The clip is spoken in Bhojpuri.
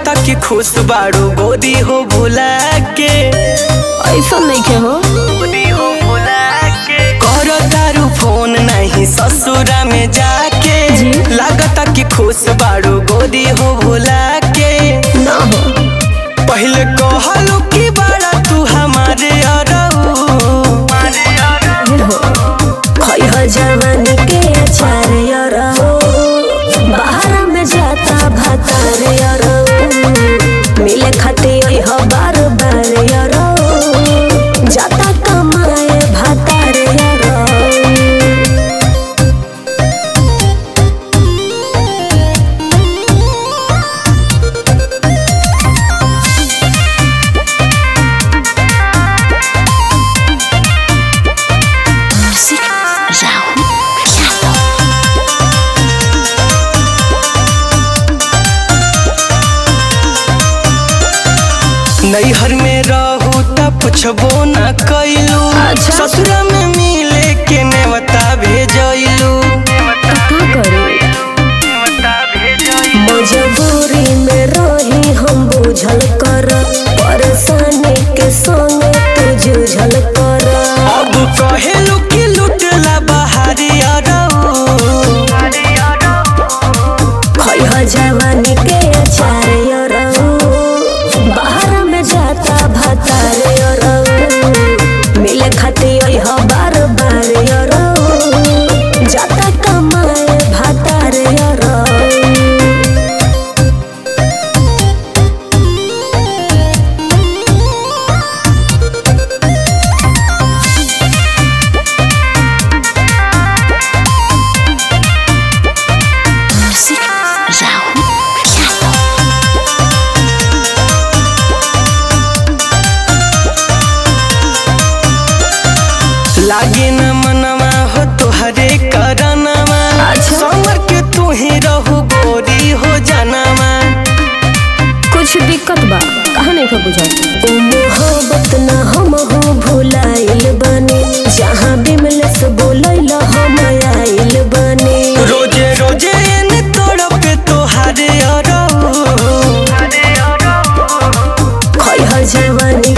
लागता कि खुश बाड़ू गोदी हो भुला के ऐसा नहीं के हो गोदी हो भुला के करो तारू फोन नहीं ससुरा में जाके जी। लागता कि खुश बाड़ू गोदी हो भुला के ना हो पहले कहलू कि बड़ा तू हमारे अरऊ ये हो खोई हो जवानी के अचार यार हो बाहर में जाता भातार यार मिले खाते ओई हो बार बार यार जाता कमाए भातार यार नैहर में रहू त पुछबो न कैलू अच्छा। ससुरा में मिले के नेवता भेजलू का करूं मजबूरी में रही हम बुझल कर परेशानी के संग तू जूझल कर अब कहेलू कि लुटला बहारी अरऊ खोई हो जवानी के अचार यरऊ बाहर में जाता भातार यरऊ मिले खाती ओई हो बार बार यरऊ जाता कमाए भातार यरऊ लागे न मनवा हो तुहरे करनवा अच्छा। समर के तू ही रहू गोरी हो जनवा कुछ दिक्कत बा कहा नहीं का बुझा मोहब्बत न हम हो भुलाइल बनी जहाँ बिमलेस बोलैल हम आइल बनी रोजे रोजे एने तड़पे तोहारे अरऊ खोई हो जवानी